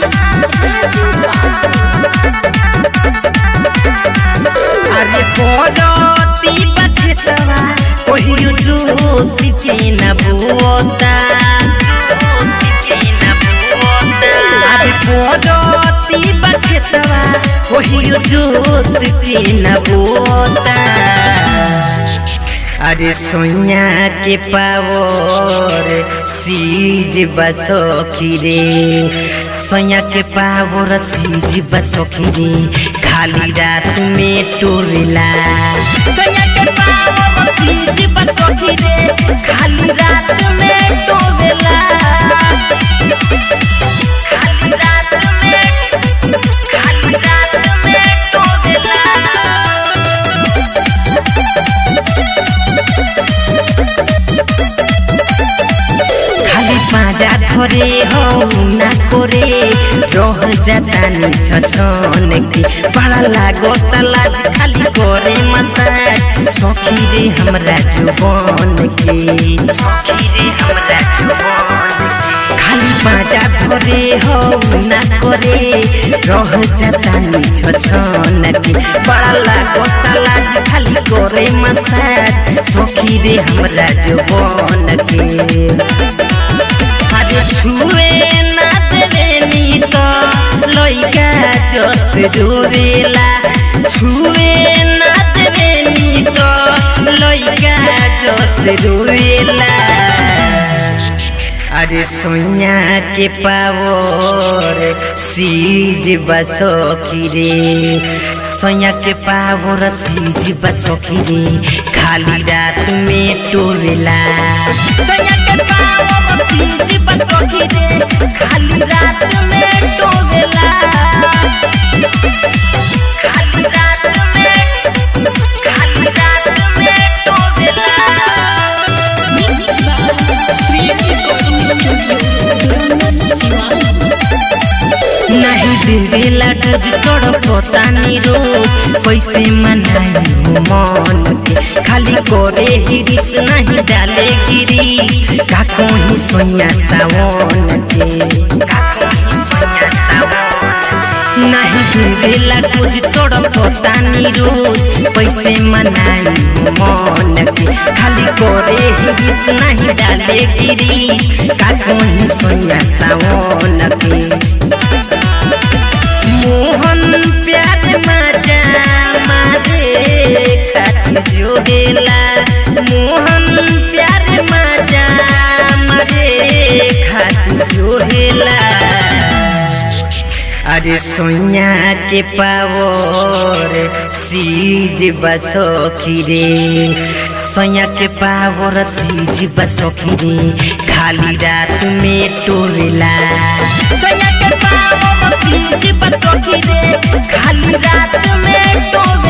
राजू अरे पड़ती बखेतवा ओहियो ज्योति के न बोता अरे पड़ती बखेतवा ओहियो ज्योति के न बोता अरे सोनिया के पावर सीज बसोखी रे सोनिया के पावर सीज बसोखी रे खाली रात में टोरेला सोनिया के पावर सीज बसोखी रे खाली रात में टोरेला खाली रात में खाली रात में टोरेला खाली पाजा धरे हो ना करे रह जाता नी छछन के बड़ा लागो लाज खाली करे मसाज सखी रे हमरा जुबान के सखी रे हमरा जुबान के खाली पाजा धरे हो ना करे रह जाता नी छछन के बड़ा लागो लाज खाली करे मसाज सखी रे हमरा जुबान के अरे छुए ना देवेनी तो लइका जस डोरेला छुए ना देवेनी तो लइका जस डोरेला अरे सोनिया के पावर सीज बसोखी रे सोनिया के पावर सीज बसोखी रे खाली रात में टोरेला सोनिया के पावर सीज बसोखी रे खाली रात में टोरेला खाली रात में खाली रात में टोरेला mix by Shri recording studio नहीं देवेला डज तोड़ पोतानी रो कैसे मनाई मन के खाली करे हिरिस नहीं डाले गिरी का कोही सोया सावन के का कोही सोया सावन नहीं देवेला डज तोड़ पोतानी रो कैसे मनाई मन के खाली करे हिरिस नहीं डाले गिरी का कोही सोया सावन के मोहन प्यार मजा मारे खातिर जोड़ेला मोहन प्यार मजा मारे खातिर जोड़ेला अरे सोनिया के पावर सीज बसोखी रे सोनिया के पावर सीज बसोखी रे खाली रात में टोरेला सोनिया के पावर सीज बसोखी रे खाली रात में टोरेला